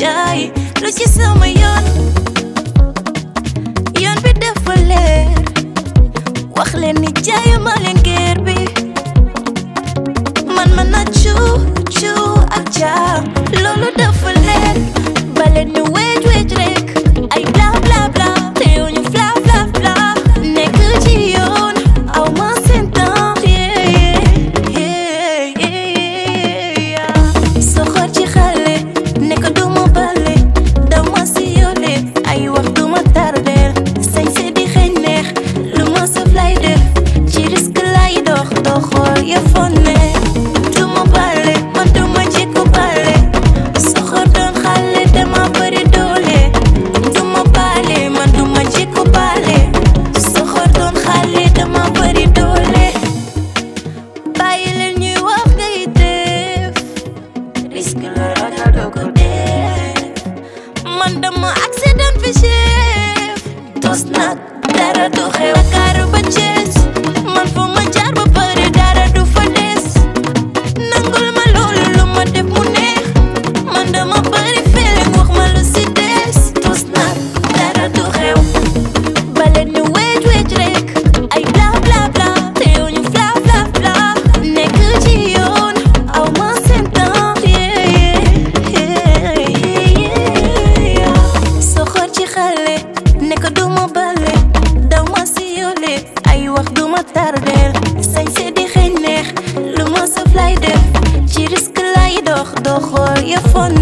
jaay lu ci sama yoon yoon bi dafa leer wax leen ni jaayu ma leen geer bi man man na cuu cuu ak jaam loolu dafa leer baleen ñu weej weej rek ay bla bla bla te yow ñu fla fla fla nekk ci yoon aw ma seen temps yeah yeah yeah soxor ci xale nekk du ma bale dama si yole ay wax du ma tardeel sañ se di xeeñ neex lu ma saf lay def ci risque lay dox doxool ya fonne du ma bale man du ma jikko bale soxor doon xale dama bëri doole du ma bale man du ma jikko bale soxor doon xale dama bëri doole bàyyi leen ñuy wax ngay def risque la ragal doo ko def man dama accident fi chef tos nag dara du xew Dakar ba Thiès man fu ma jaar ba pare dara du fa des nangul ma loolu lu ma def mu neex man dama bëri feeling wax ma lu si des tos nag dara du xew baleen ñu weej weej rek ay bla bla bla te yow ñu fla fla fla nekk ci yoon aw ma seen temps yeah yeah yeah soxor ci xale nekk du ma bale daw ma si yole ay wax du ma tardeel sañ se di xeeñ neex lu ma saf lay def ci risque lay dox doxool ya fon